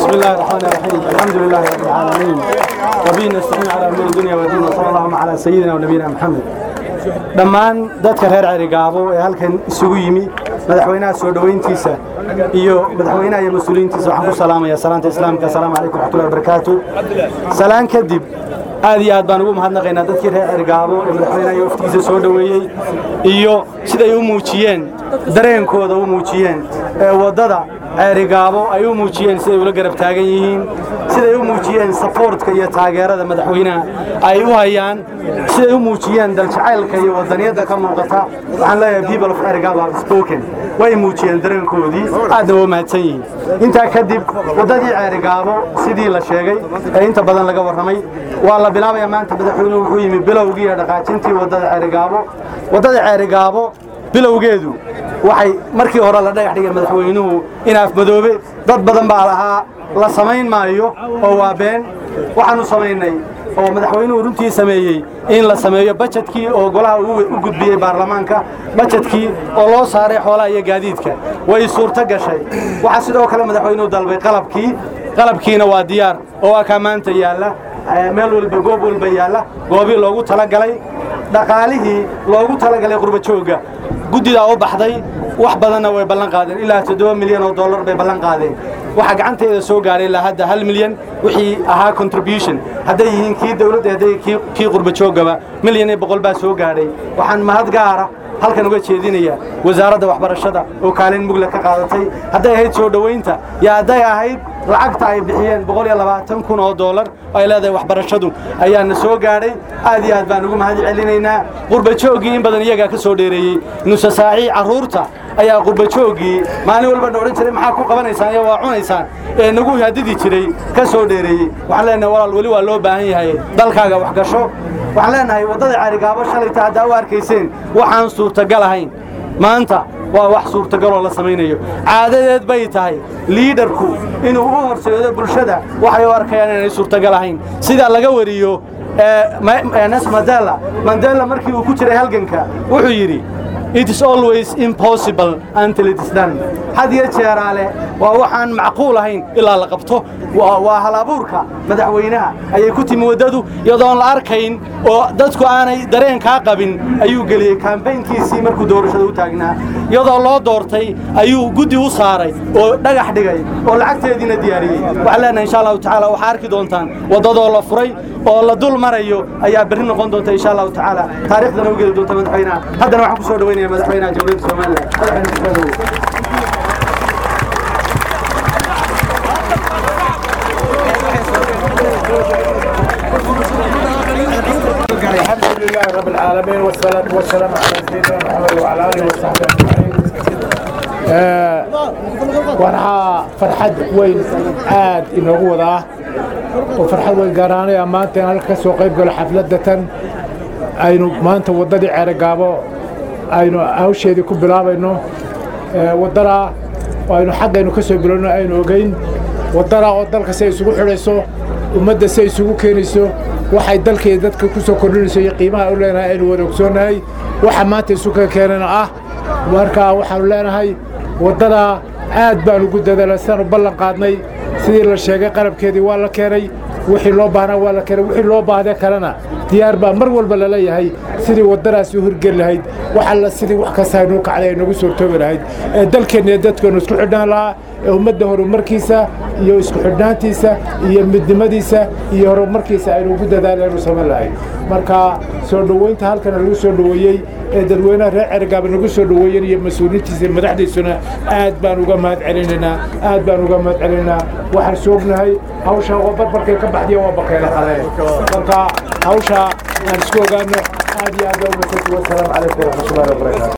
بسم الله الرحمن الرحيم الحمد لله رب العالمين وبه نستعين على امور الدنيا والدين وصلى اللهم على سيدنا ونبينا محمد dhammaan dadka reer cerigaabo ee halkan isugu yimi madaxweynaha soo dhoweyntiisa iyo madaxweynaha iyo mas-uuliyiintiisa waxaan ku salaamaya salaanta islaamka asalaamu calaykum raxmatullahi wabarakaatu salaan kadib aad iyo aad baan ugu mahadnaqaynaa dadkii reer cerigaabo ee madaxweynaha iyo waftigiisa soo dhoweeyey iyo siday u muujiyeen dareenkooda u muujiyeen ee waddada ceerigaabo ay u muujiyeen siday ula garab taagan yihiin siday u muujiyeen saboortka iyo taageerada madaxweynaha ay u hayaan siday u muujiyeen daljacaylka iyo wadaniyadda ka muuqata waxaan leeyahay people of ceerigaabo have spoken way muujiyeen dareenkoodii aadna waa mahadsan yihiin intaa kadib waddadii ceerigaabo sidii la sheegay ee inta badan laga warramay waa la bilaabaya maanta madaxweynuhu wuxuu yimi bilowgii iyo dhaqaajintii waddada ceerigaabo waddada ceerigaabo bilowgeedu waxay markii hore la dhagax dhigay madaxweynuhu inaaf madoobe dad badan baa lahaa la samayn maayo oo waa been waxaanu samaynay oo madaxweynuhu runtii sameeyey in la sameeyo bajetkii oo golaha u gudbiyey baarlamaanka bajetkii oo loo saaray xoolaha iyo gaadiidka way suurto gashay waxaa sidoo kale madaxweynuhu dalbay qalabkii qalabkiina waa diyaar oo akaa maanta yaalla meel walba goob walba yaalla goobii loogu talagalay dhaqaalihii loogu talagalay qurbajoogga guddidaa u baxday wax badanna way ballan qaadeen ilaa toddoba milyan oo dollar bay ballan qaadeen waxaa gacanteeda soo gaadhay ilaa hadda hal milyan wixii ahaa contribution hadday yihiin kii dawladda hadday kii qurbajoogaba milyan iyo boqol baa soo gaadhay waxaan mahad gaara halkan uga jeedinaya wasaaradda waxbarashada oo kaalin mugla ka qaadatay hadday ahayd soo dhowaynta iyo hadday ahayd lacagta ay bixiyeen boqol iyo labaatan kun oo dollar ay leedahay waxbarashadu ayaana soo gaadhay aad iyo aad baan ugu mahad celinaynaa qurbajooggii in badan iyagaa ka soo dheereeyey nusa saacii carruurta ayaa qurbajooggii maalin walba na odhan jiray maxaa ku qabanaysaan iyo waa cunaysaan ee nagu hadidi jiray ka soo dheereeyey waxaan leenahay walaal weli waa loo baahan yahay dalkaaga wax gasho waxaan leenahay waddada carigaabo shalayta haddaa u arkayseen waxaan suurtagal ahayn maanta waa wax suurtagaloo la samaynayo caadadeed bay tahay liidarku inuu u horseedo bulshada waxay u arkayaan inay suurtagal ahayn sida laga wariyo nes mandela mandela markii uu ku jiray halganka wuxuu yidhi it is always impossible until it is done had iyo jeeraale waa waxaan macquul ahayn ilaa la qabto waa hal abuurka madaxweynaha ayay ku timi waddadu iyadoon la arkayn oo dadku aanay dareenkaa qabin ayuu geliyey kambaynkiisii markuu doorashada u taagnaa iyadoo loo doortay ayuu guddi u saaray oo dhagax dhigay oo lacagteediina diyaariyey waxaan leenahay insha allahu tacaala waxaa arki doontaan waddadoo la furay oo la dul marayo ayaa berri noqon doonta insha allahu tacaala taariikhdana u geli doonta madaxweynaha haddana waxaan ku soo dhaweynaya madaxweynaha jamhuuriyadda somalilan madaxweyne kusoo dhawow الحمد لله رب العالمين والصلاة والسلام على سيدنا محمد وعلى آله وصحبه أجمعين waxaa farxad weyn aad inoogu wadaa oo farxad weyn gaaraanaya maanta in halka ka soo qayb galo xafladatan aynu maanta waddadii ceerogaabo aynu hawsheedii ku bilaabayno waddadaa oo aynu xaggaynu ka soo bilowno aynu ogeyn waddadaa oo dalka si ay isugu xidhayso ummadda si ay isugu keenayso waxay dalkeeda dadka ku soo kordhinayso iyo qiimaha u leenahay aynu wada ogsoonnahay waxa maanta isu ka keenana ah markaa waxaanu leenahay waddadaa aad baanu ugu dadaalay sidaanu ballan qaadnay sidii la sheegay qalabkeedii waa la keenay wixii loo baahnaa waa la keenay wixii loo baahday kalena diyaar baa mar walba laleeyahay sidii waddadaasi u hirgeli lahayd wax alla sidii wax kasta aynuu kacday ay nagu suurtoobi lahayd ee dalkeenna iyo dadkeennu isku xidhnaan lahaa ee ummadda horumarkiisa iyo isku xidhnaantiisa iyo midnimadiisa iyo horumarkiisa aynu ugu dadaalaynu samayn lahayd marka soo dhoweynta halkana lagu soo dhoweeyey ee dadweynaha reer cergaaba nagu soo dhoweeyeen iyo mas-uuliintiisa iyo madaxdiisuna aad baan uga mahad celinaynaa aad baan uga mahad celinaynaa waxaan soognahay hawsha oo barbarkay ka baxdiya waa bakeela qale marka hawsha aan isku ogaano aad iyo aad baa umasanti wasalaamu calaykum waraxmatullahi wabarakaatu